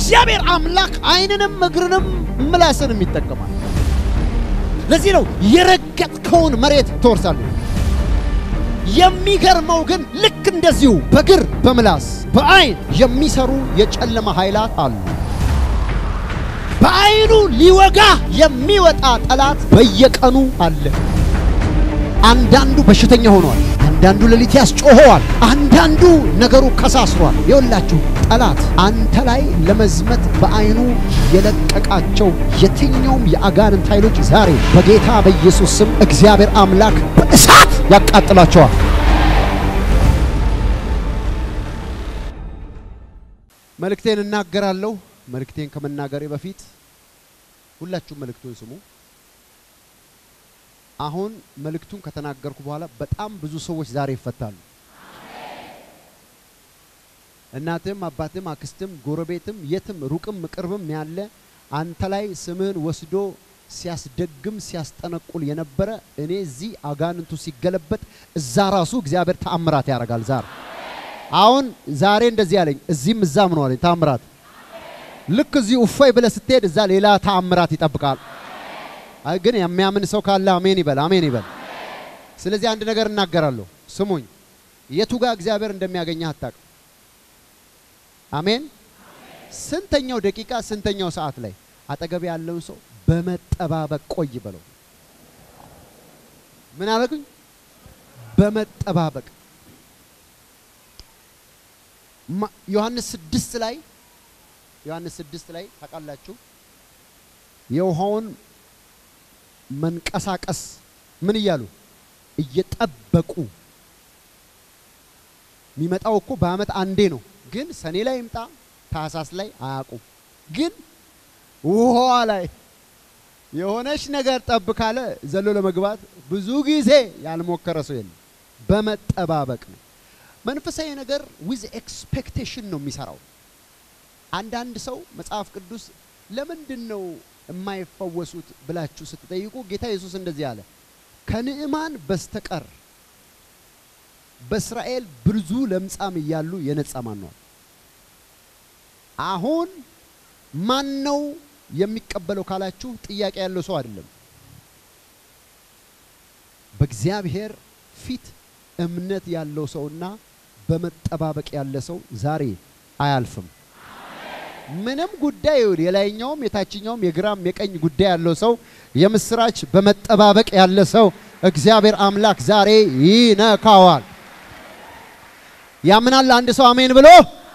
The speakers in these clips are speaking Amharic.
እግዚአብሔር አምላክ ዓይንንም እግርንም ምላስንም ይጠቀማል። ለዚህ ነው የረገጥከውን መሬት ትወርሳለህ። የሚገርመው ግን ልክ እንደዚሁ በግር በምላስ በዓይን የሚሰሩ የጨለማ ኃይላት አሉ። በዓይኑ ሊወጋ የሚወጣ ጠላት በየቀኑ አለ። አንዳንዱ በሽተኛ ሆኗል። አንዳንዱ ሌሊት ያስጮኸዋል። አንዳንዱ ነገሩ ከሳስሯል። የወላችሁ ጠላት አንተ ላይ ለመዝመት በዓይኑ የለቀቃቸው የትኛውም የአጋንንት ኃይሎች ዛሬ በጌታ በኢየሱስ ስም እግዚአብሔር አምላክ በእሳት ያቃጥላቸዋል። መልእክቴን እናገራለሁ። መልእክቴን ከመናገሬ በፊት ሁላችሁም መልእክቱን ስሙ። አሁን መልእክቱን ከተናገርኩ በኋላ በጣም ብዙ ሰዎች ዛሬ ይፈታሉ። እናትም፣ አባትም፣ አክስትም፣ ጎረቤትም፣ የትም ሩቅም ቅርብም ያለ አንተ ላይ ስምህን ወስዶ ሲያስደግም ሲያስጠነቁል የነበረ እኔ እዚህ አጋንንቱ ሲገለበጥ እዛ ራሱ እግዚአብሔር ተአምራት ያደርጋል። ዛሬ አሁን ዛሬ እንደዚህ ያለኝ እዚህም እዛም ነው አለኝ ተአምራት። ልክ እዚህ እፎይ ብለህ ስትሄድ እዛ ሌላ ተአምራት ይጠብቃል። አይ ግን የሚያምን ሰው ካለ አሜን ይበል፣ አሜን ይበል። ስለዚህ አንድ ነገር እናገራለሁ፣ ስሙኝ። የቱ ጋር እግዚአብሔር እንደሚያገኘህ አታውቅም። አሜን። ስንተኛው ደቂቃ ስንተኛው ሰዓት ላይ አጠገብ ያለውን ሰው በመጠባበቅ ቆይ በለው። ምን አደረጉኝ? በመጠባበቅ ዮሐንስ ስድስት ላይ ዮሐንስ ስድስት ላይ ታውቃላችሁ የውሃውን መንቀሳቀስ ምን እያሉ እየጠበቁ የሚመጣው እኮ በዓመት አንዴ ነው። ግን ሰኔ ላይ ይምጣ ታህሳስ ላይ አያውቁም። ግን ውሃዋ ላይ የሆነች ነገር ጠብ ካለ ዘሎ ለመግባት ብዙ ጊዜ ያልሞከረ ሰው የለም። በመጠባበቅ ነው። መንፈሳዊ ነገር ዊዝ ኤክስፔክቴሽን ነው የሚሰራው። አንዳንድ ሰው መጽሐፍ ቅዱስ ለምንድን ነው የማይፈወሱት ብላችሁ ስትጠይቁ ጌታ ኢየሱስ እንደዚህ አለ፣ ከንዕማን በስተቀር በእስራኤል ብዙ ለምጻም እያሉ የነጻ ማን ነው? አሁን ማን ነው የሚቀበለው ካላችሁ ጥያቄ ያለው ሰው አይደለም። በእግዚአብሔር ፊት እምነት ያለው ሰውና በመጠባበቅ ያለ ሰው ዛሬ አያልፍም። ምንም ጉዳይ ይሁን የላይኛውም የታችኛውም የግራም የቀኝ ጉዳይ ያለው ሰው የምስራች በመጠባበቅ ያለ ሰው እግዚአብሔር አምላክ ዛሬ ይነካዋል። ያምናል አንድ ሰው አሜን ብሎ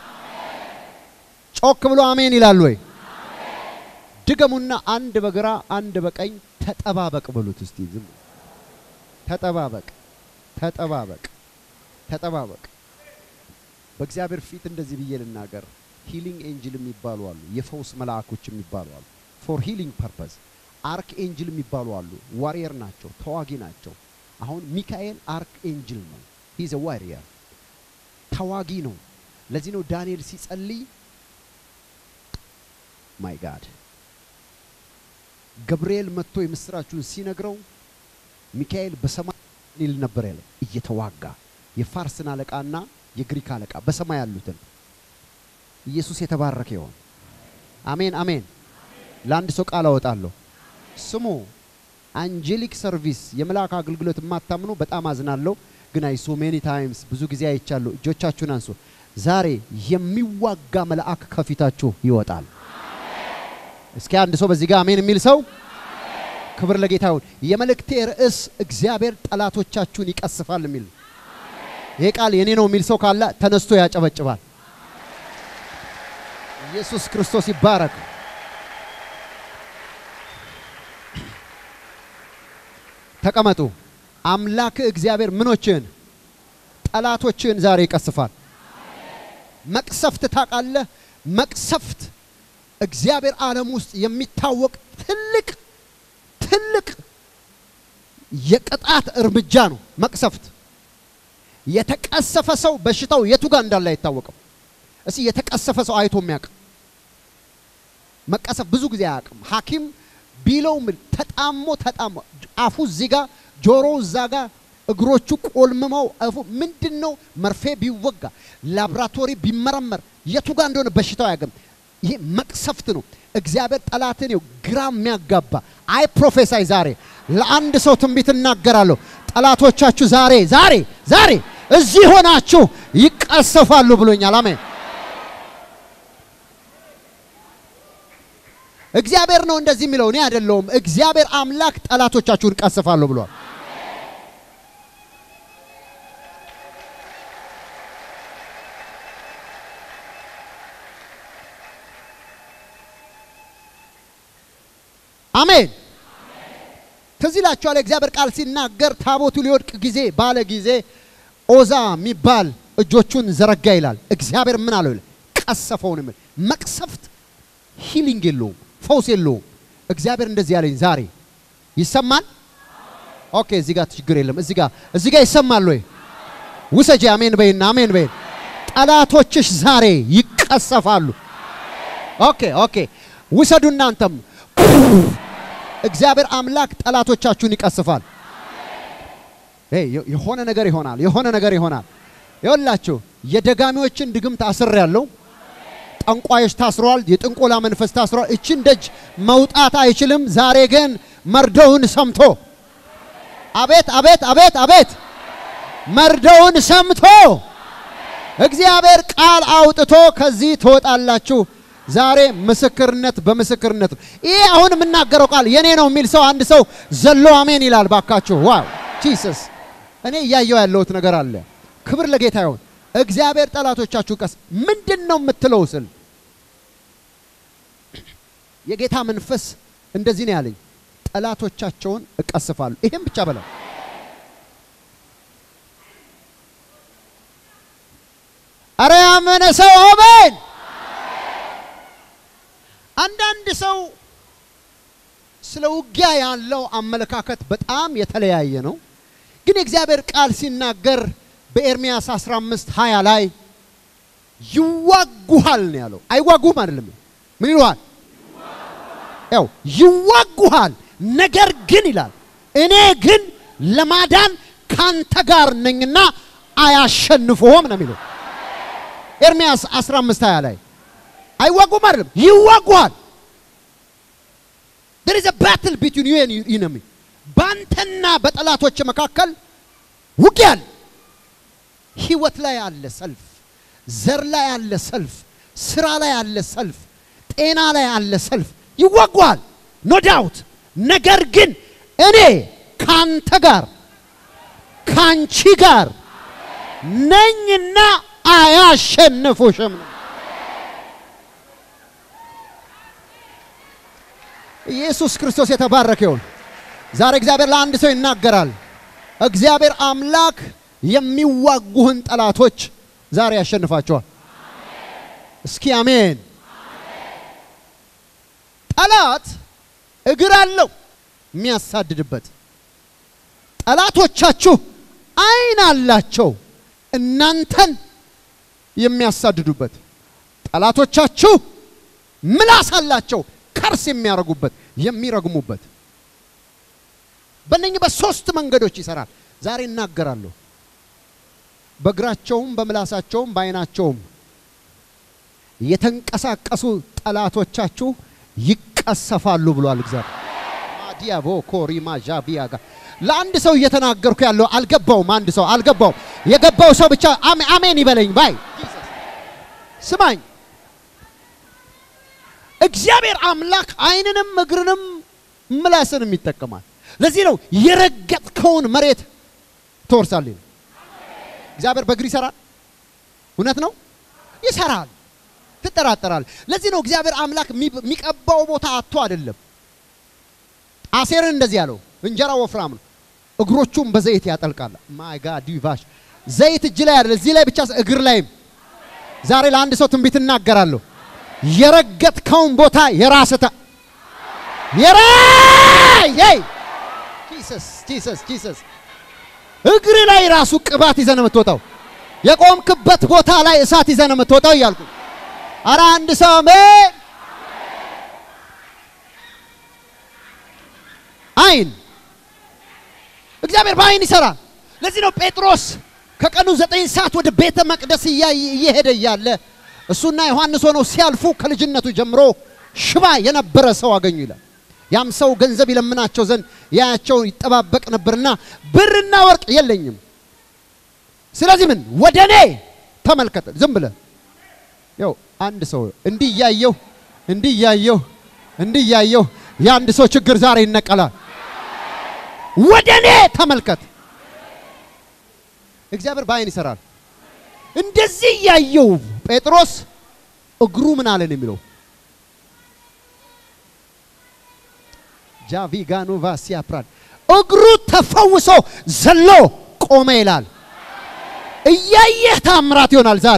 ጮክ ብሎ አሜን ይላል ወይ? ድገሙና አንድ በግራ አንድ በቀኝ ተጠባበቅ በሉት እስቲ። ዝም ተጠባበቅ፣ ተጠባበቅ፣ ተጠባበቅ። በእግዚአብሔር ፊት እንደዚህ ብዬ ልናገር። ሂሊንግ ኤንጅል የሚባሉ አሉ። የፈውስ መልአኮች የሚባሉ አሉ። ፎር ሂሊንግ ፐርፐዝ አርክ ኤንጅል የሚባሉ አሉ። ዋሪየር ናቸው፣ ተዋጊ ናቸው። አሁን ሚካኤል አርክ ኤንጅል ነው። ሂዝ ዋሪየር ተዋጊ ነው። ለዚህ ነው ዳንኤል ሲጸልይ ማይ ጋድ ገብርኤል መጥቶ የምስራችሁን ሲነግረው ሚካኤል በሰማይ ይል ነበር ያለ እየተዋጋ የፋርስን አለቃና የግሪክ አለቃ በሰማይ ያሉትን ኢየሱስ የተባረከ ይሆን። አሜን አሜን። ለአንድ ሰው ቃል አወጣለሁ። ስሙ አንጀሊክ ሰርቪስ የመልአክ አገልግሎት የማታምኑ በጣም አዝናለሁ፣ ግን አይ ሶ ሜኒ ታይምስ ብዙ ጊዜ አይቻለሁ። እጆቻችሁን አንሱ። ዛሬ የሚዋጋ መልአክ ከፊታችሁ ይወጣል። እስኪ አንድ ሰው በዚህ ጋር አሜን የሚል ሰው ክብር ለጌታ ይሁን። የመልእክቴ ርዕስ እግዚአብሔር ጠላቶቻችሁን ይቀስፋል የሚል ነው። ይሄ ቃል የኔ ነው የሚል ሰው ካለ ተነስቶ ያጨበጭባል። ኢየሱስ ክርስቶስ ይባረክ። ተቀመጡ። አምላክ እግዚአብሔር ምኖችን ጠላቶችን ዛሬ ይቀስፋል። መቅሰፍት ታውቃለህ? መቅሰፍት እግዚአብሔር ዓለም ውስጥ የሚታወቅ ትልቅ ትልቅ የቅጣት እርምጃ ነው። መቅሰፍት የተቀሰፈ ሰው በሽታው የቱ ጋር እንዳለ አይታወቅም። እስኪ የተቀሰፈ ሰው አይቶ የሚያውቅ መቀሰፍ ብዙ ጊዜ አያውቅም። ሐኪም ቢለው ምን ተጣሞ ተጣሞ አፉ እዚህ ጋር ጆሮው እዛ ጋር እግሮቹ ቆልምመው አፉ ምንድን ነው መርፌ ቢወጋ ላብራቶሪ ቢመረመር የቱ ጋር እንደሆነ በሽታው አያውቅም። ይሄ መቅሰፍት ነው። እግዚአብሔር ጠላትን ይኸው ግራ የሚያጋባ አይ ፕሮፌሳይ ዛሬ ለአንድ ሰው ትንቢት እናገራለሁ። ጠላቶቻችሁ ዛሬ ዛሬ ዛሬ እዚህ ሆናችሁ ይቀሰፋሉ ብሎኛል። አሜን። እግዚአብሔር ነው እንደዚህ የሚለው እኔ አይደለሁም። እግዚአብሔር አምላክ ጠላቶቻችሁን ቀስፋለሁ ብሏል። አሜን። ትዝ ይላችኋል የእግዚአብሔር ቃል ሲናገር ታቦቱ ሊወድቅ ጊዜ ባለ ጊዜ ኦዛ የሚባል እጆቹን ዘረጋ ይላል። እግዚአብሔር ምን አለው ይላል? ቀሰፈውን የሚል መቅሰፍት ሂሊንግ የለውም፣ ፈውስ የለውም። እግዚአብሔር እንደዚህ ያለኝ ዛሬ ይሰማል። ኦኬ፣ እዚህ ጋር ችግር የለም። እዚህ ጋር እዚህ ጋር ይሰማል ወይ? ውሰጂ። አሜን በይና አሜን በይና። ጠላቶችሽ ዛሬ ይቀሰፋሉ። ኦኬ ኦኬ፣ ውሰዱ እናንተም እግዚአብሔር አምላክ ጠላቶቻችሁን ይቀስፋል። የሆነ ነገር ይሆናል። የሆነ ነገር ይሆናል። ይኸውላችሁ የደጋሚዎችን ድግምት አስር ያለው ጠንቋዮች ታስረዋል። የጥንቆላ መንፈስ ታስረዋል። እችን ደጅ መውጣት አይችልም። ዛሬ ግን መርዶውን ሰምቶ አቤት አቤት አቤት አቤት መርዶውን ሰምቶ እግዚአብሔር ቃል አውጥቶ ከዚህ ትወጣላችሁ። ዛሬ ምስክርነት በምስክርነት ነው። ይሄ አሁን የምናገረው ቃል የኔ ነው የሚል ሰው አንድ ሰው ዘሎ አሜን ይላል። ባካችሁ ዋው ጂሰስ! እኔ እያየው ያለሁት ነገር አለ። ክብር ለጌታ ይሁን። እግዚአብሔር ጠላቶቻችሁ ቀስ ምንድን ነው የምትለው ስል የጌታ መንፈስ እንደዚህ ነው ያለኝ፣ ጠላቶቻቸውን እቀስፋሉ። ይሄም ብቻ በለው አረ ያመነ ሰው አሜን። አንዳንድ ሰው ስለ ውጊያ ያለው አመለካከት በጣም የተለያየ ነው። ግን የእግዚአብሔር ቃል ሲናገር በኤርሚያስ 15 20 ላይ ይዋጉሃል ነው ያለው። አይዋጉህም አይደለም። ምን ይሉሃል? ያው ይዋጉሃል፣ ነገር ግን ይላል እኔ ግን ለማዳን ካንተ ጋር ነኝና አያሸንፉህም ነው የሚለው ኤርሚያስ 15 20 ላይ አይዋጉም አይደለም፣ ይዋጉሃል። there is a battle between you and your enemy ባንተና በጠላቶች መካከል ውጊያ አለ። ህይወት ላይ አለ ሰልፍ፣ ዘር ላይ አለ ሰልፍ፣ ስራ ላይ አለ ሰልፍ፣ ጤና ላይ አለ ሰልፍ። ይዋጓል ኖ ዳውት። ነገር ግን እኔ ካንተ ጋር ካንቺ ጋር ነኝና አያሸንፉሽም ነው። ኢየሱስ ክርስቶስ የተባረከ ይሁን። ዛሬ እግዚአብሔር ለአንድ ሰው ይናገራል። እግዚአብሔር አምላክ የሚዋጉህን ጠላቶች ዛሬ ያሸንፋቸዋል። እስኪ አሜን። ጠላት እግር አለው የሚያሳድድበት። ጠላቶቻችሁ ዓይን አላቸው እናንተን የሚያሳድዱበት። ጠላቶቻችሁ ምላስ አላቸው ከርስ የሚያረጉበት የሚረግሙበት። በእነኚህ በሶስት መንገዶች ይሰራል። ዛሬ እናገራለሁ። በእግራቸውም በምላሳቸውም በዓይናቸውም የተንቀሳቀሱ ጠላቶቻችሁ ይቀሰፋሉ ብሏል እግዚአብሔር። ማዲያቦ ኮሪማ ዣቢያጋ ለአንድ ሰው እየተናገርኩ ያለው አልገባውም። አንድ ሰው አልገባውም። የገባው ሰው ብቻ አሜን ይበለኝ ባይ ስማኝ። እግዚአብሔር አምላክ ዓይንንም እግርንም ምላስንም ይጠቀማል። ለዚህ ነው የረገጥከውን መሬት ትወርሳለህ። እግዚአብሔር በእግር ይሰራል። እውነት ነው፣ ይሰራል። ትጠራጠራል። ለዚህ ነው እግዚአብሔር አምላክ የሚቀባው ቦታ አጥቶ አይደለም። አሴርን እንደዚህ ያለው እንጀራ ወፍራም ነው፣ እግሮቹም በዘይት ያጠልቃል። ማይ ጋድ ዲቫሽ ዘይት እጅ ላይ አይደለም፣ እዚህ ላይ ብቻ እግር ላይም። ዛሬ ለአንድ ሰው ትንቢት እናገራለሁ። የረገጥከውን ቦታ የራስታ የራይ ጂሰስ ጂሰስ ጂሰስ እግር ላይ ራሱ ቅባት ይዘህ ነው የምትወጣው። የቆምክበት ቦታ ላይ እሳት ይዘህ ነው የምትወጣው እያልኩ አረ አንድ ሰው አሜን። አይን እግዚአብሔር በአይን ይሰራል። ለዚህ ነው ጴጥሮስ ከቀኑ ዘጠኝ ሰዓት ወደ ቤተ መቅደስ እየሄደ እያለ እሱና ዮሐንስ ሆነው ሲያልፉ ከልጅነቱ ጀምሮ ሽባ የነበረ ሰው አገኙ ይላል። ያም ሰው ገንዘብ ይለምናቸው ዘንድ ያያቸው ይጠባበቅ ነበርና ብርና ወርቅ የለኝም። ስለዚህ ምን ወደ እኔ ተመልከተ። ዝም ብለ ያው አንድ ሰው እንዲህ እያየሁ እንዲህ እያየሁ እንዲህ እያየሁ የአንድ ሰው ችግር ዛሬ ይነቀላል። ወደ እኔ ተመልከት። እግዚአብሔር በአይን ይሰራል። እንደዚህ እያየው ጴጥሮስ እግሩ ምን አለን የሚለው ጃቪጋኑ ቫሲያ ፕራድ እግሩ ተፈውሶ ዘሎ ቆመ ይላል። እያየህ ታምራት ይሆናል ዛሬ።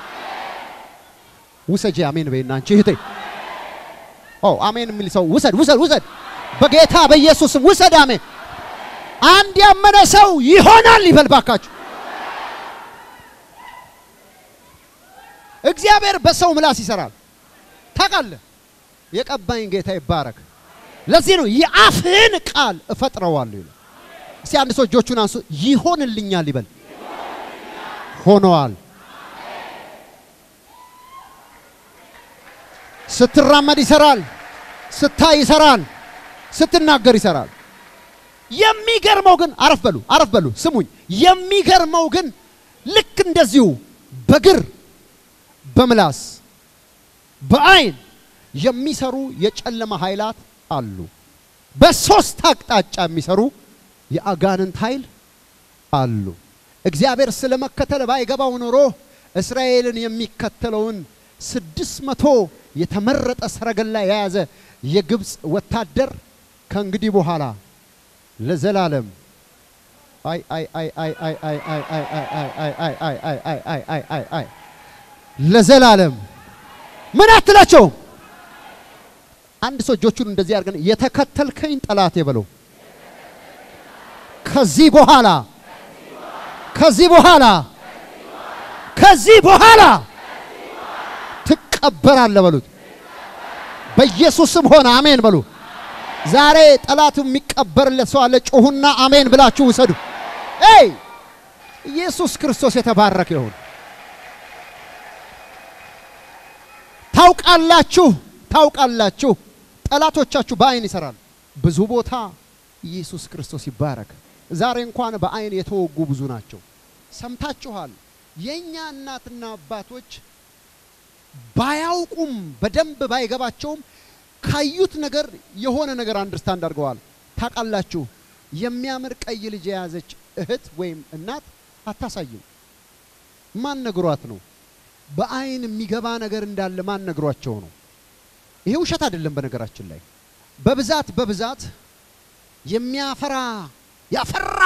ውሰጂ አሜን በይና አንቺ እህቴ። ኦ አሜን የሚል ሰው ውሰድ ውሰድ ውሰድ፣ በጌታ በኢየሱስም ውሰድ። አሜን። አንድ ያመነ ሰው ይሆናል ይበል ባካችሁ። እግዚአብሔር በሰው ምላስ ይሰራል። ታውቃለህ፣ የቀባኝ ጌታ ይባረክ። ለዚህ ነው የአፍህን ቃል እፈጥረዋለሁ ይላል። እስቲ አንድ ሰው እጆቹን አንሱ፣ ይሆንልኛል ይበል። ሆነዋል። ስትራመድ ይሰራል፣ ስታይ ይሰራል፣ ስትናገር ይሰራል። የሚገርመው ግን አረፍ በሉ አረፍ በሉ ስሙኝ። የሚገርመው ግን ልክ እንደዚሁ በግር በምላስ በአይን የሚሰሩ የጨለማ ኃይላት አሉ። በሶስት አቅጣጫ የሚሰሩ የአጋንንት ኃይል አሉ። እግዚአብሔር ስለ መከተል ባይገባው ኖሮ እስራኤልን የሚከተለውን ስድስት መቶ የተመረጠ ሰረገላ የያዘ የግብፅ ወታደር ከእንግዲህ በኋላ ለዘላለም አይ አይ አይ አይ አይ አይ አይ አይ አይ አይ አይ አይ አይ አይ አይ አይ አይ አይ ለዘላለም ምን አትላቸውም። አንድ ሰው እጆቹን እንደዚህ አድርገን የተከተልከኝ ጠላት የበለው ከዚህ በኋላ ከዚህ በኋላ ከዚህ በኋላ ትቀበራለህ በሉት። በኢየሱስም ሆነ አሜን በሉ። ዛሬ ጠላቱ የሚቀበርለት ሰው አለ። ጩሁና አሜን ብላችሁ ውሰዱ። ኤይ ኢየሱስ ክርስቶስ የተባረከ ይሁን። ታውቃላችሁ ታውቃላችሁ ጠላቶቻችሁ በአይን ይሰራሉ። ብዙ ቦታ ኢየሱስ ክርስቶስ ይባረክ። ዛሬ እንኳን በአይን የተወጉ ብዙ ናቸው። ሰምታችኋል። የእኛ እናትና አባቶች ባያውቁም በደንብ ባይገባቸውም ካዩት ነገር የሆነ ነገር አንደርስታንድ አድርገዋል። ታውቃላችሁ፣ የሚያምር ቀይ ልጅ የያዘች እህት ወይም እናት አታሳይም። ማን ነግሯት ነው? በአይን የሚገባ ነገር እንዳለ ማን ነግሯቸው ነው? ይሄ ውሸት አይደለም። በነገራችን ላይ በብዛት በብዛት የሚያፈራ ያፈራ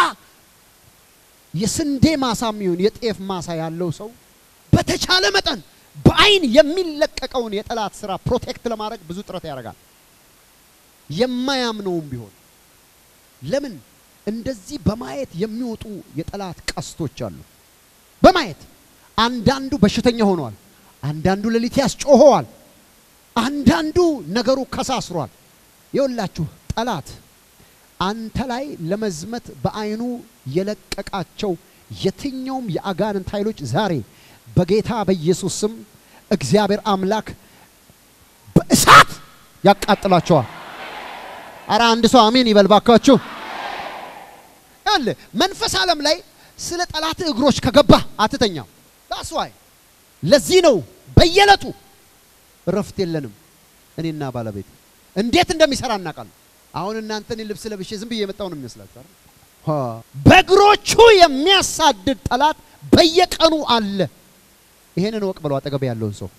የስንዴ ማሳ የሚሆን የጤፍ ማሳ ያለው ሰው በተቻለ መጠን በአይን የሚለቀቀውን የጠላት ስራ ፕሮቴክት ለማድረግ ብዙ ጥረት ያደርጋል። የማያምነውም ቢሆን ለምን እንደዚህ በማየት የሚወጡ የጠላት ቀስቶች አሉ። በማየት አንዳንዱ በሽተኛ ሆኗል፣ አንዳንዱ ሌሊት ያስጮኸዋል፣ አንዳንዱ ነገሩ ከሳስሯል። የወላችሁ ጠላት አንተ ላይ ለመዝመት በአይኑ የለቀቃቸው የትኛውም የአጋንንት ኃይሎች ዛሬ በጌታ በኢየሱስ ስም እግዚአብሔር አምላክ በእሳት ያቃጥላቸዋል። አረ አንድ ሰው አሜን ይበል ባካችሁ። ያለ መንፈስ ዓለም ላይ ስለ ጠላት እግሮች ከገባ አትተኛም። ዳስዋይ ለዚህ ነው በየዕለቱ እረፍት የለንም። እኔና ባለቤት እንዴት እንደሚሰራ እናውቃለን። አሁን እናንተ እኔ ልብስ ለብሼ ዝም ብዬ የመጣው ነው የሚመስላችሁ አይደል? በእግሮቹ የሚያሳድድ ጠላት በየቀኑ አለ። ይሄንን ወቅ ብለው አጠገብ ያለውን ሰው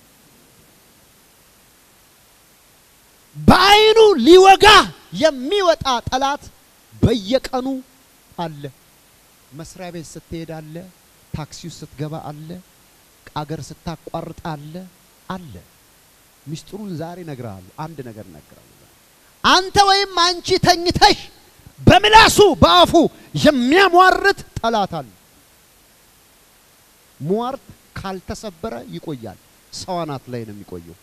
በአይኑ ሊወጋ የሚወጣ ጠላት በየቀኑ አለ። መስሪያ ቤት ስትሄድ አለ፣ ታክሲ ውስጥ ስትገባ አለ፣ አገር ስታቋርጥ አለ አለ። ሚስጥሩን ዛሬ እነግርሃለሁ። አንድ ነገር እነግርሃለሁ። አንተ ወይም አንቺ ተኝተሽ በምላሱ በአፉ የሚያሟርት ጠላት አለ። ሟርት ካልተሰበረ ይቆያል። ሰው አናት ላይ ነው የሚቆየው።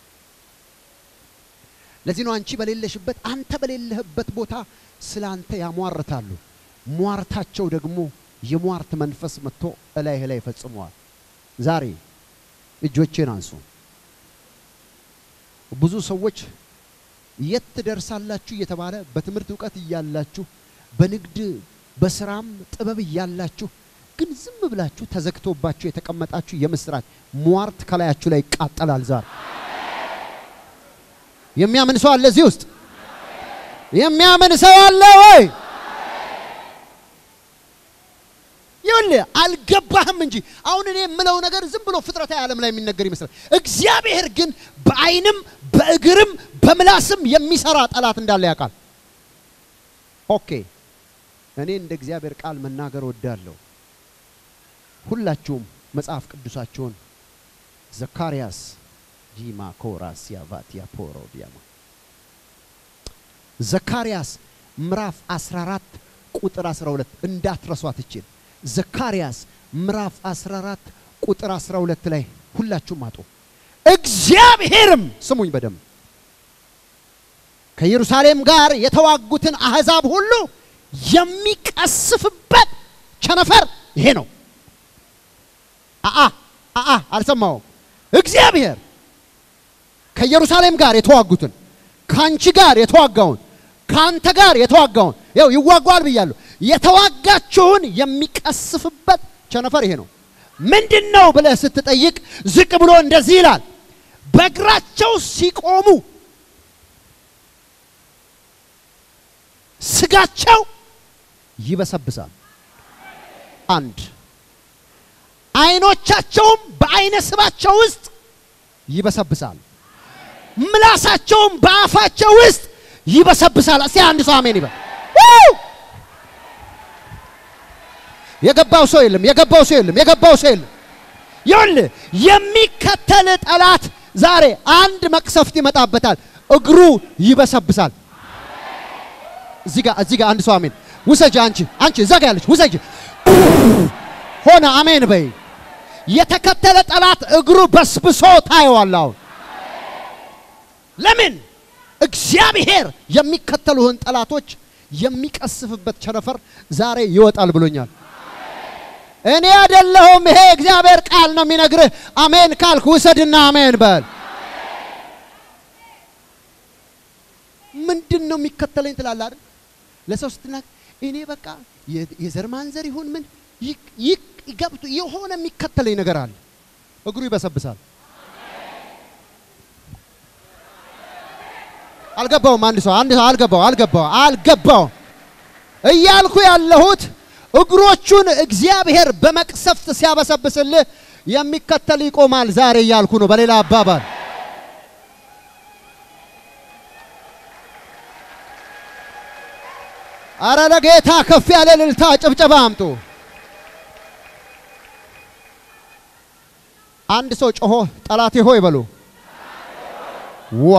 ለዚህ ነው አንቺ በሌለሽበት አንተ በሌለህበት ቦታ ስለ አንተ ያሟርታሉ። ሟርታቸው ደግሞ የሟርት መንፈስ መጥቶ እላይህ ላይ ፈጽመዋል። ዛሬ እጆቼን አንሱ። ብዙ ሰዎች የት ትደርሳላችሁ እየተባለ በትምህርት እውቀት እያላችሁ በንግድ በስራም ጥበብ እያላችሁ ግን ዝም ብላችሁ ተዘግቶባችሁ የተቀመጣችሁ የምስራች ሟርት ከላያችሁ ላይ ይቃጠላል። ዛሬ የሚያምን ሰው አለ እዚህ ውስጥ የሚያምን ሰው አለ ወይ? ይኸውልህ አልገባህም እንጂ አሁን እኔ የምለው ነገር ዝም ብሎ ፍጥረታዊ ዓለም ላይ የሚነገር ይመስላል። እግዚአብሔር ግን በዓይንም በእግርም በምላስም የሚሰራ ጠላት እንዳለ ያውቃል። ኦኬ እኔ እንደ እግዚአብሔር ቃል መናገር ወዳለሁ። ሁላችሁም መጽሐፍ ቅዱሳችሁን ዘካርያስ ጂማ ኮራስ ያቫቲያ ፖሮ ዲያማ ዘካርያስ ምዕራፍ 14 ቁጥር 12 እንዳትረሷት ይችል ዘካርያስ ምዕራፍ 14 ቁጥር 12 ላይ ሁላችሁም አጡ። እግዚአብሔርም ስሙኝ በደንብ ከኢየሩሳሌም ጋር የተዋጉትን አሕዛብ ሁሉ የሚቀስፍበት ቸነፈር ይሄ ነው። አአ አአ አልሰማውም። እግዚአብሔር ከኢየሩሳሌም ጋር የተዋጉትን ከአንቺ ጋር የተዋጋውን ከአንተ ጋር የተዋጋውን ያው ይዋጓል ብያለሁ። የተዋጋችሁን የሚቀስፍበት ቸነፈር ይሄ ነው። ምንድን ነው ብለህ ስትጠይቅ ዝቅ ብሎ እንደዚህ ይላል፣ በእግራቸው ሲቆሙ ስጋቸው ይበሰብሳል። አንድ አይኖቻቸውም በአይነ ስባቸው ውስጥ ይበሰብሳል። ምላሳቸውም በአፋቸው ውስጥ ይበሰብሳል። እስቲ አንድ ሰው አሜን ይበል። የገባው ሰው የለም። የገባው ሰው የለም። የገባው ሰው የለም። ይኸውልህ የሚከተል ጠላት ዛሬ አንድ መቅሰፍት ይመጣበታል። እግሩ ይበሰብሳል። እዚህ ጋር እዚህ ጋር አንድ ሰው አሜን ውሰጅ። አንቺ አንቺ እዛ ጋር ያለች ውሰጅ። ሆነ አሜን በይ። የተከተለ ጠላት እግሩ በስብሶ ታየዋል። አሁን ለምን እግዚአብሔር የሚከተሉህን ጠላቶች የሚቀስፍበት ቸነፈር ዛሬ ይወጣል ብሎኛል። እኔ አይደለሁም፣ ይሄ እግዚአብሔር ቃል ነው የሚነግርህ። አሜን ካልክ ውሰድና አሜን በል። ምንድን ነው የሚከተለኝ ትላለህ አይደል? ለሰው ስትናገር እኔ በቃ የዘር ማንዘር ይሁን ምን ገብቶ የሆነ የሚከተለኝ ነገር አለ። እግሩ ይበሰብሳል። አልገባውም። አንድ ሰው አንድ ሰው አልገባው አልገባው አልገባው እያልኩ ያለሁት እግሮቹን እግዚአብሔር በመቅሰፍት ሲያበሰብስልህ የሚከተል ይቆማል ዛሬ እያልኩ ነው። በሌላ አባባል አረ ለጌታ ከፍ ያለ እልልታ ጭብጨባ አምጡ። አንድ ሰው ጮሆ ጠላቴ ሆይ በሉ ዋ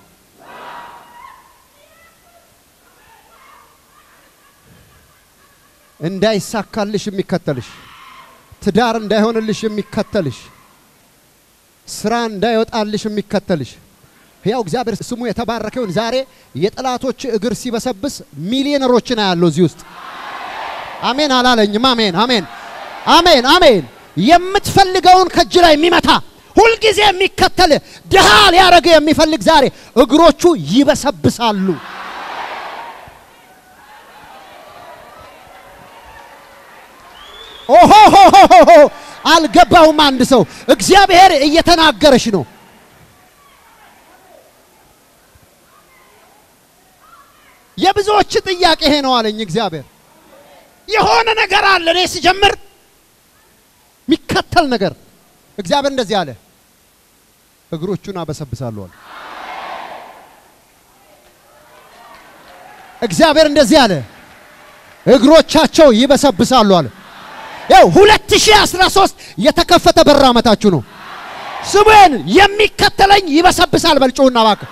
እንዳይሳካልሽ የሚከተልሽ፣ ትዳር እንዳይሆንልሽ የሚከተልሽ፣ ስራ እንዳይወጣልሽ የሚከተልሽ ሕያው እግዚአብሔር ስሙ የተባረከ ይሁን። ዛሬ የጠላቶች እግር ሲበሰብስ ሚሊዮነሮችን አያለው እዚህ ውስጥ። አሜን አላለኝም? አሜን አሜን አሜን አሜን። የምትፈልገውን ከእጅ ላይ የሚመታ ሁልጊዜ የሚከተል ድሃ ሊያደርግ የሚፈልግ ዛሬ እግሮቹ ይበሰብሳሉ። ኦሆሆሆሆ አልገባውም። አንድ ሰው እግዚአብሔር እየተናገረሽ ነው። የብዙዎች ጥያቄ ይሄ ነው አለኝ እግዚአብሔር። የሆነ ነገር አለ እኔ ሲጀምር የሚከተል ነገር። እግዚአብሔር እንደዚህ አለ፣ እግሮቹን አበሰብሳለሁ አለ። እግዚአብሔር እንደዚህ አለ፣ እግሮቻቸው ይበሰብሳሉ አለ። ያው 2013 የተከፈተ በር ዓመታችሁ ነው። ስሙን የሚከተለኝ ይበሰብሳል። በልጮና እባክህ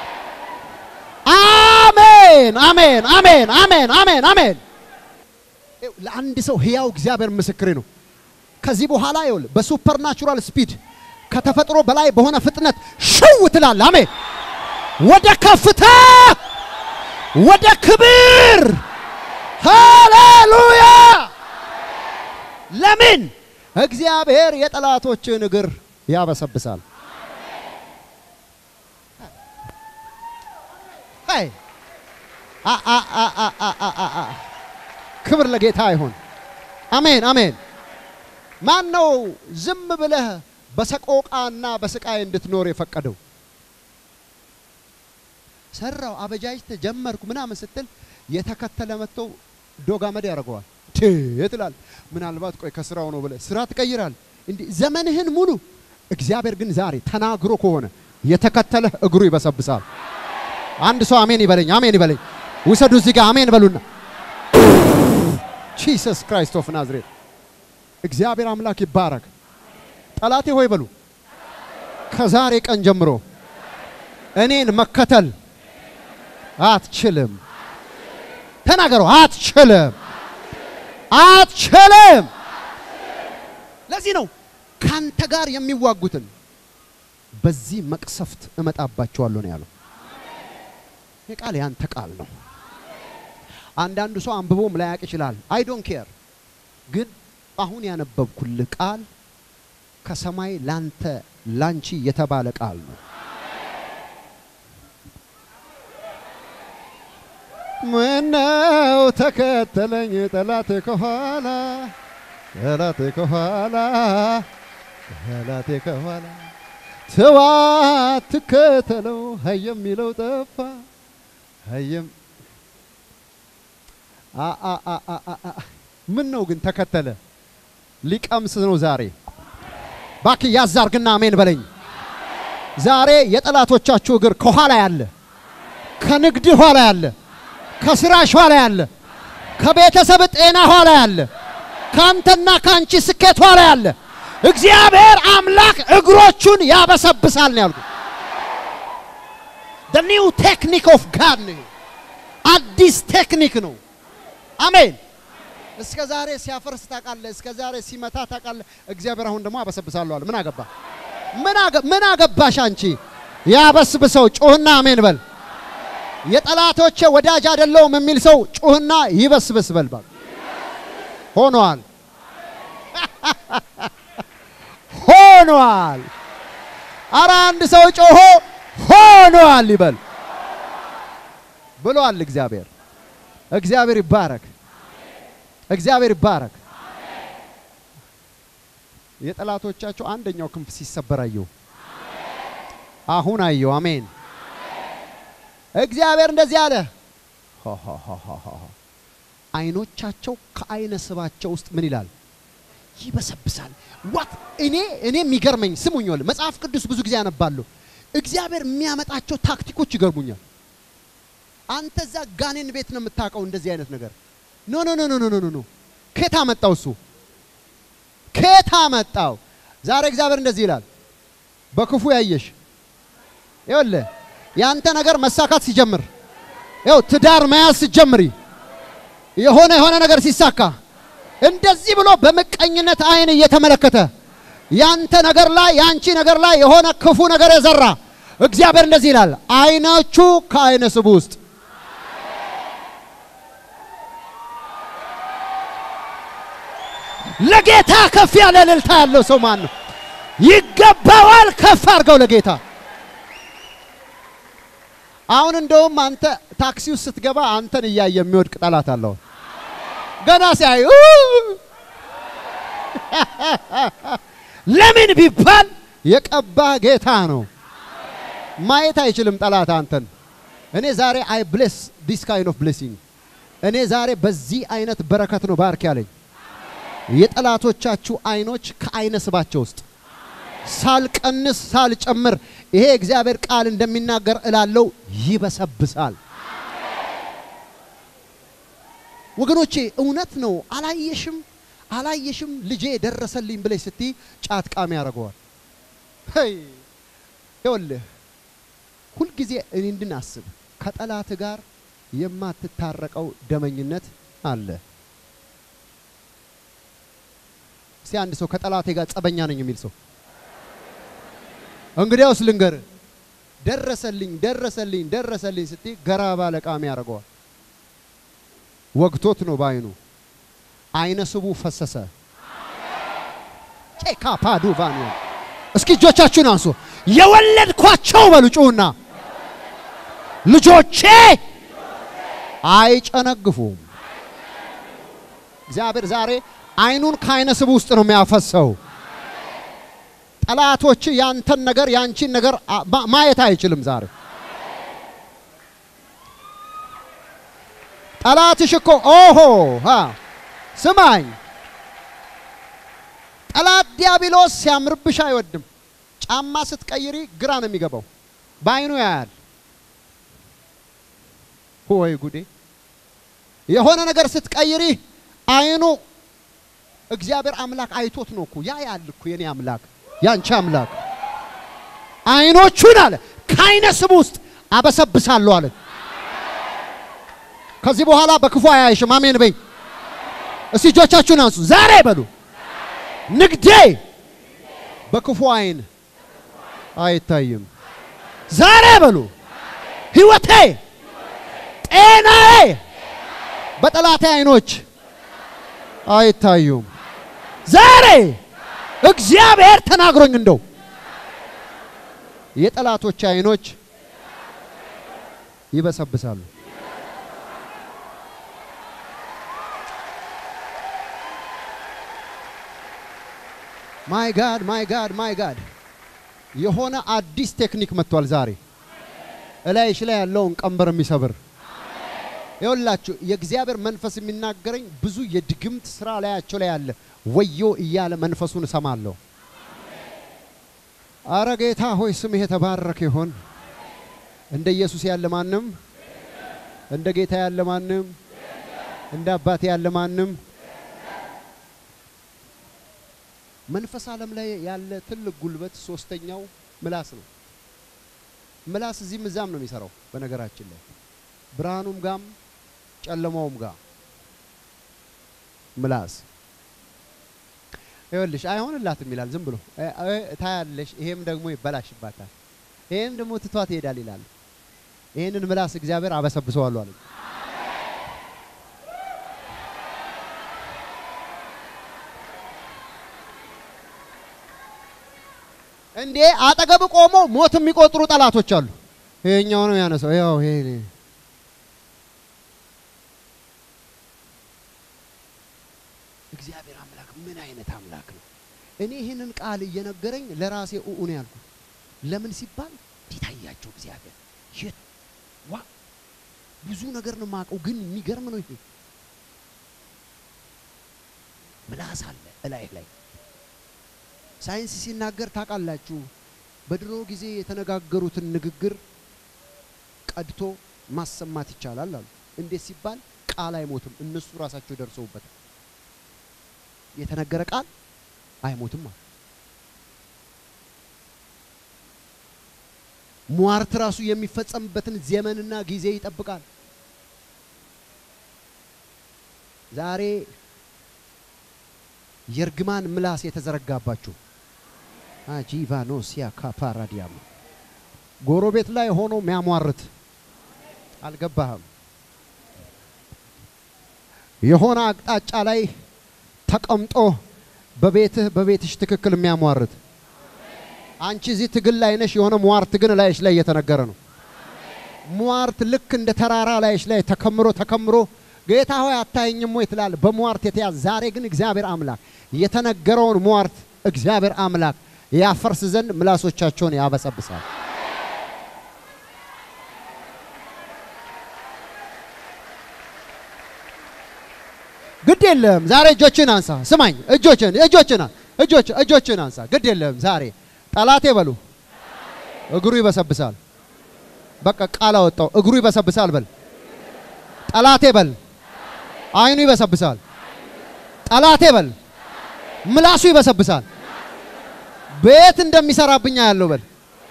አሜን አሜን አሜን አሜን አሜን አሜን። ለአንድ ሰው ህያው እግዚአብሔር ምስክሬ ነው። ከዚህ በኋላ ይኸውልህ በሱፐርናቹራል ስፒድ ከተፈጥሮ በላይ በሆነ ፍጥነት ሽው ትላለህ። አሜን። ወደ ከፍታ ወደ ክብር ሃሌሉያ። ለምን እግዚአብሔር የጠላቶችን እግር ያበሰብሳል። አይ አ አ አ አ አ አ አ አ ክብር ለጌታ ይሁን። አሜን አሜን። ማን ነው ዝም ብለህ በሰቆቃና በስቃይ እንድትኖር የፈቀደው? ሰራው አበጃጅተ ጀመርኩ ምናምን ስትል የተከተለ መጥቶ ዶግ አመድ ያደርገዋል። ትላል ምናልባት ቆይ ከስራው ነው ብለህ ስራ ትቀይራል። እንዲህ ዘመንህን ሙሉ እግዚአብሔር ግን ዛሬ ተናግሮ ከሆነ የተከተለህ እግሩ ይበሰብሳል። አንድ ሰው አሜን ይበለኝ፣ አሜን ይበለኝ። ውሰዱ እዚህ ጋር አሜን በሉና ጂሰስ ክራይስት ኦፍ ናዝሬት እግዚአብሔር አምላክ ይባረክ። ጠላቴ ሆይ በሉ ከዛሬ ቀን ጀምሮ እኔን መከተል አትችልም። ተናገሩ። አትችልም፣ አትችልም። ለዚህ ነው ካንተ ጋር የሚዋጉትን በዚህ መቅሰፍት እመጣባቸዋለሁ ነው ያለው። ይህ ቃል ያንተ ቃል ነው። አንዳንዱ ሰው አንብቦም ላያቅ ይችላል። አይ ዶንት ኬር። ግን አሁን ያነበብኩልህ ቃል ከሰማይ ላንተ ላንቺ የተባለ ቃል ነው። ምነው ተከተለኝ ጠላቴ ከኋላ ጠላቴ ከኋላ ጠላቴ ከኋላ ተዋ ትከተለው ሀይ የሚለው ጠፋ ሀይም ምን ነው ግን ተከተለ ሊቀምስ ነው ዛሬ ባክ ያዛርግና አሜን በለኝ ዛሬ የጠላቶቻችሁ እግር ከኋላ ያለ ከንግድ ኋላ ያለ ከስራሽ ኋላ ያለ ከቤተሰብ ጤና ኋላ ያለ ካንተና ካንቺ ስኬት ኋላ ያለ እግዚአብሔር አምላክ እግሮቹን ያበሰብሳል ነው ያልኩት። the new technique of God ነው። አዲስ ቴክኒክ ነው። አሜን። እስከ ዛሬ ሲያፈርስ ታውቃለህ። እስከ ዛሬ ሲመታ ታውቃለህ። እግዚአብሔር አሁን ደግሞ አበሰብሳለሁ አለ። ምን አገባ? ምን አገባሽ አንቺ? ያበስብሰው። ጩህና አሜን በል። የጠላቶቼ ወዳጅ አይደለሁም የሚል ሰው ጩህና ይበስብስ በል። ባል ሆኗል፣ ሆኗል። አረ አንድ ሰው ጮሆ ሆኗል ይበል ብሏል እግዚአብሔር። እግዚአብሔር ይባረክ፣ እግዚአብሔር ይባረክ። የጠላቶቻቸው አንደኛው ክንፍ ሲሰበር አየሁ፣ አሁን አየሁ። አሜን። እግዚአብሔር እንደዚህ አለ፣ አይኖቻቸው ከአይነ ስባቸው ውስጥ ምን ይላል? ይበሰብሳል። ዋት እኔ እኔ የሚገርመኝ ስሙኝ፣ ወል መጽሐፍ ቅዱስ ብዙ ጊዜ አነባለሁ። እግዚአብሔር የሚያመጣቸው ታክቲኮች ይገርሙኛል። አንተ እዛ ጋኔን ቤት ነው የምታውቀው እንደዚህ አይነት ነገር ኖ ኖ ኖ ኖ ኖ ኖ ኖ ከየት አመጣው እሱ ከየት አመጣው? ዛሬ እግዚአብሔር እንደዚህ ይላል፣ በክፉ ያየሽ ይኸውልህ ያንተ ነገር መሳካት ሲጀምር ይኸው ትዳር መያዝ ሲጀምሪ የሆነ የሆነ ነገር ሲሳካ እንደዚህ ብሎ በምቀኝነት አይን እየተመለከተ ያንተ ነገር ላይ ያንቺ ነገር ላይ የሆነ ክፉ ነገር የዘራ እግዚአብሔር እንደዚህ ይላል፣ አይኖቹ ከአይነ ስቡ ውስጥ ለጌታ ከፍ ያለ እልልታ ያለው ሰው ማን ነው? ይገባዋል። ከፍ አድርገው ለጌታ። አሁን እንደውም አንተ ታክሲ ውስጥ ስትገባ አንተን እያየ የሚወድቅ ጠላት አለው። ገና ሲያዩ ለምን ቢባል የቀባህ ጌታ ነው። ማየት አይችልም ጠላት አንተን። እኔ ዛሬ አይ ብሌስ ዲስ ካይንድ ኦፍ ብሌሲንግ። እኔ ዛሬ በዚህ አይነት በረከት ነው ባርክ ያለኝ። የጠላቶቻችሁ አይኖች ከአይነ ስባቸው ውስጥ ሳልቀንስ ሳልጨምር ይሄ እግዚአብሔር ቃል እንደሚናገር እላለው ይበሰብሳል። ወገኖቼ እውነት ነው። አላየሽም አላየሽም ልጄ ደረሰልኝ ብለሽ ስትይ ጫት ቃሚ ያደርገዋል። ሄይ ይኸውልህ ሁልጊዜ እኔ እንድናስብ ከጠላት ጋር የማትታረቀው ደመኝነት አለ። እስቲ አንድ ሰው ከጠላቴ ጋር ጸበኛ ነኝ የሚል ሰው እንግዲያውስ ልንገር፣ ደረሰልኝ ደረሰልኝ ደረሰልኝ ስትይ ገራባ ለቃሚ ያደርገዋል። ወግቶት ነው በአይኑ አይነ ስቡ ፈሰሰ። ቼካ ፓዱ ቫኒያ እስኪ እጆቻችሁን አንሱ። የወለድኳቸው በሉ ጩሁና፣ ልጆቼ አይጨነግፉም። እግዚአብሔር ዛሬ አይኑን ከአይነ ስቡ ውስጥ ነው የሚያፈሰው። ጠላቶች ያንተን ነገር ያንቺን ነገር አ- ማ- ማየት አይችልም ዛሬ ጠላትሽ እኮ ኦሆ ሀ ስማኝ፣ ጠላት ዲያብሎስ ሲያምርብሽ አይወድም። ጫማ ስትቀይሪ ግራ ነው የሚገባው፣ በአይኑ ያያል። ወይ ጉዴ! የሆነ ነገር ስትቀይሪ አይኑ እግዚአብሔር አምላክ አይቶት ነው እኮ ያ ያል እኮ የኔ አምላክ ያንቺ አምላክ አይኖቹን አለ ከአይነ ስብ ውስጥ አበሰብሳለሁ አለ። ከዚህ በኋላ በክፉ አያይሽም። አሜን በይ። እስቲ እጆቻችሁን አንሱ። ዛሬ በሉ ንግዴ በክፉ አይን አይታይም። ዛሬ በሉ ህይወቴ፣ ጤናዬ በጠላቴ አይኖች አይታዩም። ዛሬ እግዚአብሔር ተናግሮኝ እንደው የጠላቶች አይኖች ይበሰብሳሉ። ማይ ጋድ ማይ ጋድ ማይ ጋድ የሆነ አዲስ ቴክኒክ መጥቷል ዛሬ እላይሽ ላይ ያለውን ቀንበር የሚሰብር ይኸውላችሁ የእግዚአብሔር መንፈስ የሚናገረኝ ብዙ የድግምት ስራ ላያቸው ላይ ያለ ወዮ እያለ መንፈሱን እሰማለሁ። አረ ጌታ ሆይ ስምህ የተባረከ ይሆን። እንደ ኢየሱስ ያለ ማንም፣ እንደ ጌታ ያለ ማንም፣ እንደ አባቴ ያለ ማንም መንፈስ ዓለም ላይ ያለ ትልቅ ጉልበት ሶስተኛው ምላስ ነው። ምላስ እዚህም እዛም ነው የሚሰራው። በነገራችን ላይ ብርሃኑም ጋም ጨለማውም ጋር ምላስ ይኸውልሽ አይሆንላትም ይላል። ዝም ብሎ እ- እ- ታያለሽ። ይሄም ደግሞ ይበላሽባታል፣ ይሄም ደግሞ ትቷት ይሄዳል ይላል። ይሄንን ምላስ እግዚአብሔር አበሰብሰዋለሁ አለ። እንዴ አጠገብ ቆሞ ሞት የሚቆጥሩ ጠላቶች አሉ። ይሄኛው ነው ያነሳው። ያው ይሄ እግዚአብሔር አምላክ ምን አይነት አምላክ ነው? እኔ ይህንን ቃል እየነገረኝ ለራሴ ኡኡ ነው ያልኩት። ለምን ሲባል እንዴት አያቸው እግዚአብሔር የት ዋ ብዙ ነገር ነው የማውቀው፣ ግን የሚገርም ነው ይሄ ምላስ አለ እላይ ላይ ሳይንስ ሲናገር ታውቃላችሁ፣ በድሮ ጊዜ የተነጋገሩትን ንግግር ቀድቶ ማሰማት ይቻላል አሉ። እንዴት ሲባል ቃል አይሞትም፣ እነሱ ራሳቸው ደርሰውበታል። የተነገረ ቃል አይሞትም አሉ። ሟርት ራሱ የሚፈጸምበትን ዘመንና ጊዜ ይጠብቃል። ዛሬ የእርግማን ምላስ የተዘረጋባችሁ አጂቫኖሲያ ካፓራዲያም ጎረቤት ላይ ሆኖ የሚያሟርት አልገባህም። የሆነ አቅጣጫ ላይ ተቀምጦ በቤትህ በቤትሽ ትክክል የሚያሟርት አንቺ እዚህ ትግል ላይ ነሽ። የሆነ ሟርት ግን ላይሽ ላይ እየተነገረ ነው። ሟርት ልክ እንደ ተራራ ላይሽ ላይ ተከምሮ ተከምሮ ጌታ ሆይ አታየኝም ወይ ትላል። በሟርት የተያዘ ዛሬ ግን እግዚአብሔር አምላክ የተነገረውን ሟርት እግዚአብሔር አምላክ ያፈርስ ዘንድ ምላሶቻቸውን ያበሰብሳል። ግድ የለም ዛሬ እጆችን አንሳ። ስማኝ፣ እጆችን እጆችን እጆች እጆችን አንሳ። ግድ የለም ዛሬ ጠላቴ በሉ እግሩ ይበሰብሳል። በቃ ቃል አወጣው። እግሩ ይበሰብሳል በል ጠላቴ በል አይኑ ይበሰብሳል። ጠላቴ በል ምላሱ ይበሰብሳል። ቤት እንደሚሰራብኛ ያለው በል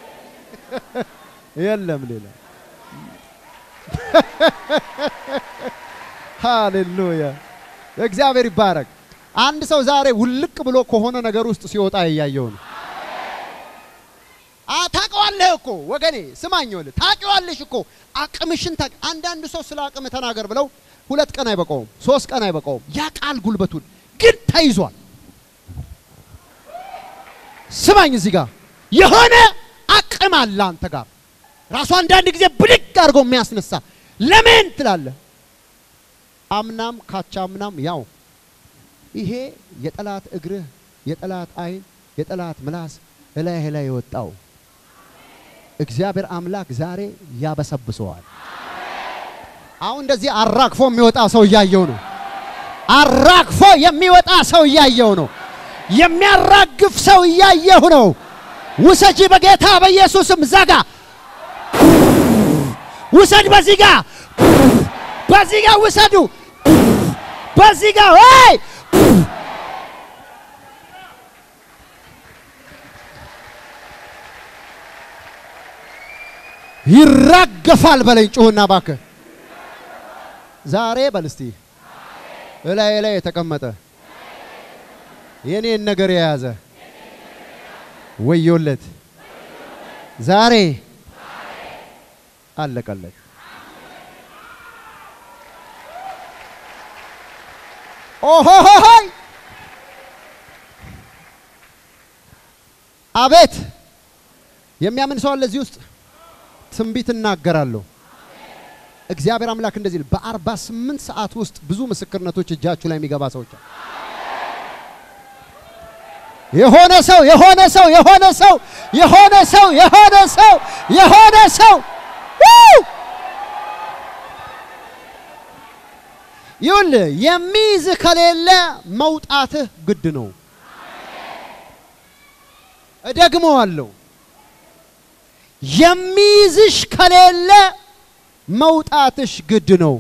የለም ሌላ ሃሌሉያ እግዚአብሔር ይባረክ። አንድ ሰው ዛሬ ውልቅ ብሎ ከሆነ ነገር ውስጥ ሲወጣ እያየው ነው። አ ታውቀዋለህ እኮ ወገኔ ስማኝ፣ ወል ታውቂዋለሽ እኮ አቅምሽን ታውቂ። አንዳንድ ሰው ስለ አቅም ተናገር ብለው ሁለት ቀን አይበቃውም፣ ሶስት ቀን አይበቃውም። ያ ቃል ጉልበቱን ግን ተይዟል። ስማኝ፣ እዚህ ጋር የሆነ አቅም አለ አንተ ጋር ራሱ አንዳንድ ጊዜ ብድግ አድርጎ የሚያስነሳ ለምን ትላለህ? አምናም ካቻ አምናም ያው ይሄ የጠላት እግርህ የጠላት አይን የጠላት ምላስ እላይህ ላይ የወጣው እግዚአብሔር አምላክ ዛሬ ያበሰብሰዋል። አሁን እንደዚህ አራግፎ የሚወጣ ሰው እያየው ነው። አራግፎ የሚወጣ ሰው እያየው ነው። የሚያራግፍ ሰው እያየሁ ነው። ውሰጂ በጌታ በኢየሱስም ዘጋ ውሰድ። በዚህ ጋ በዚህ ጋ ውሰዱ። በዚህ ጋ ወይ ይራገፋል በለኝ። ጩሁና እባክህ ዛሬ በል እስቲ እላይ ላይ የተቀመጠ የኔን ነገር የያዘ ወዮለት ዛሬ አለቀለት። ኦሆሆሆይ አቤት! የሚያምን ሰው አለ እዚህ ውስጥ። ትንቢት እናገራለሁ። እግዚአብሔር አምላክ እንደዚህ ይላል፣ በአርባ ስምንት ሰዓት ውስጥ ብዙ ምስክርነቶች እጃችሁ ላይ የሚገባ ሰዎች አሉ። የሆነ ሰው የሆነ ሰው የሆነ ሰው የሆነ ሰው የሆነ ሰው የሆነ ሰው ይኸውልህ የሚይዝህ ከሌለ መውጣትህ ግድ ነው። እደግመዋለሁ። የሚይዝሽ ከሌለ መውጣትሽ ግድ ነው።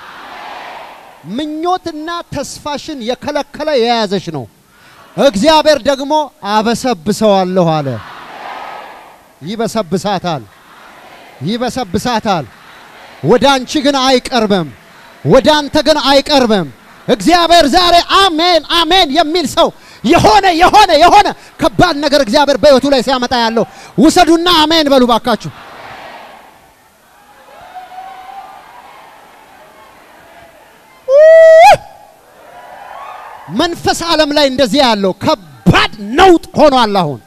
ምኞትና ተስፋሽን የከለከለ የያዘሽ ነው። እግዚአብሔር ደግሞ አበሰብሰዋለሁ አለ። ይበሰብሳታል፣ ይበሰብሳታል። ወደ አንቺ ግን አይቀርብም፣ ወደ አንተ ግን አይቀርብም። እግዚአብሔር ዛሬ አሜን አሜን የሚል ሰው የሆነ የሆነ የሆነ ከባድ ነገር እግዚአብሔር በሕይወቱ ላይ ሲያመጣ ያለው ውሰዱና አሜን በሉ ባካችሁ። መንፈስ ዓለም ላይ እንደዚህ ያለው ከባድ ነውጥ ሆኗል። አሁን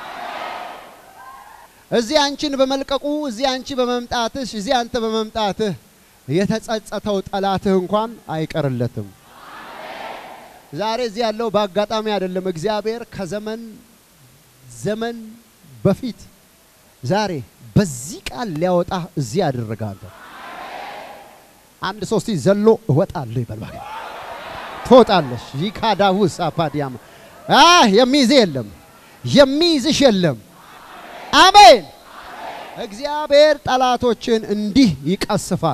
እዚህ አንቺን በመልቀቁ እዚህ አንቺ በመምጣትሽ እዚህ አንተ በመምጣትህ የተጸጸተው ጠላትህ እንኳን አይቀርለትም። ዛሬ እዚህ ያለው በአጋጣሚ አይደለም። እግዚአብሔር ከዘመን ዘመን በፊት ዛሬ በዚህ ቃል ሊያወጣ እዚህ ያደረጋለ። አንድ ሶስት ዘሎ እወጣለሁ ይበል ትወጣለሽ። ይካዳውስ አፓዲያም አህ የሚይዝ የለም የሚይዝሽ የለም። አሜን። እግዚአብሔር ጠላቶችን እንዲህ ይቀስፋል።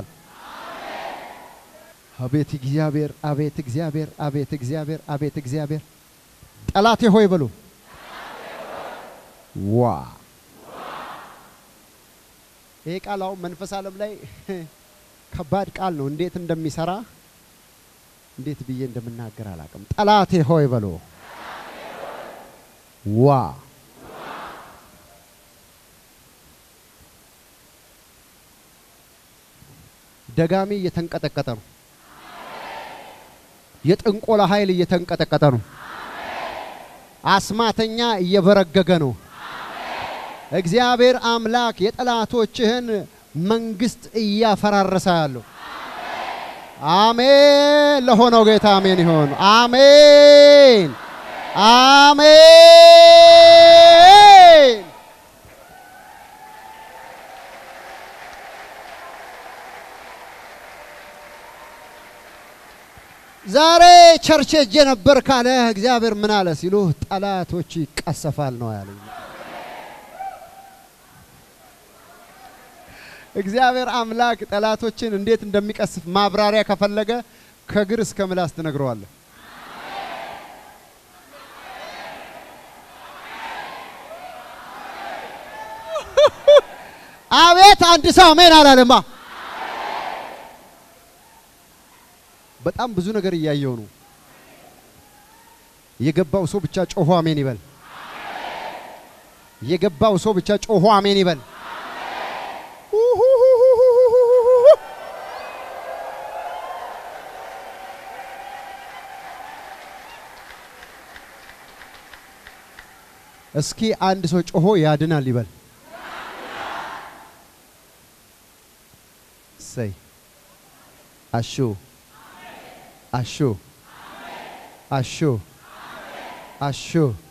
አቤት እግዚአብሔር፣ አቤት እግዚአብሔር፣ አቤት እግዚአብሔር፣ አቤት እግዚአብሔር። ጠላቴ ሆይ በሉ ዋ ይሄ ቃል አሁን መንፈስ ዓለም ላይ ከባድ ቃል ነው። እንዴት እንደሚሰራ እንዴት ብዬ እንደምናገር አላውቅም። ጠላቴ ሆይ በሎ ዋ ደጋሚ እየተንቀጠቀጠ ነው። የጥንቆላ ኃይል እየተንቀጠቀጠ ነው። አስማተኛ እየበረገገ ነው። እግዚአብሔር አምላክ የጠላቶችህን መንግስት እያፈራረሰ ያለው አሜን። ለሆነው ጌታ አሜን ይሆን። አሜን አሜን። ዛሬ ቸርች ሄጄ ነበር ካለ እግዚአብሔር ምን አለ ሲሉ ጠላቶች ይቀሰፋል ነው ያለኝ። እግዚአብሔር አምላክ ጠላቶችን እንዴት እንደሚቀስፍ ማብራሪያ ከፈለገ ከግር እስከ ምላስ ትነግረዋለህ። አቤት አንድ ሰው አሜን አላለማ። በጣም ብዙ ነገር እያየው ነው። የገባው ሰው ብቻ ጮሆ አሜን ይበል። የገባው ሰው ብቻ ጮሆ አሜን ይበል። እስኪ አንድ ሰው ጮሆ ያድናል ይበል። ሰይ አሹ አሹ አሹ አሹ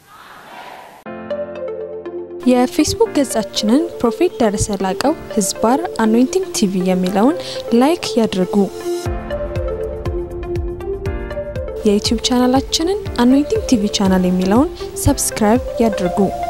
የፌስቡክ ገጻችንን ፕሮፌት ደረሰ ላቀው ህዝባር አኖይንቲንግ ቲቪ የሚለውን ላይክ ያድርጉ። የዩቲዩብ ቻናላችንን አኖይንቲንግ ቲቪ ቻናል የሚለውን ሰብስክራይብ ያድርጉ።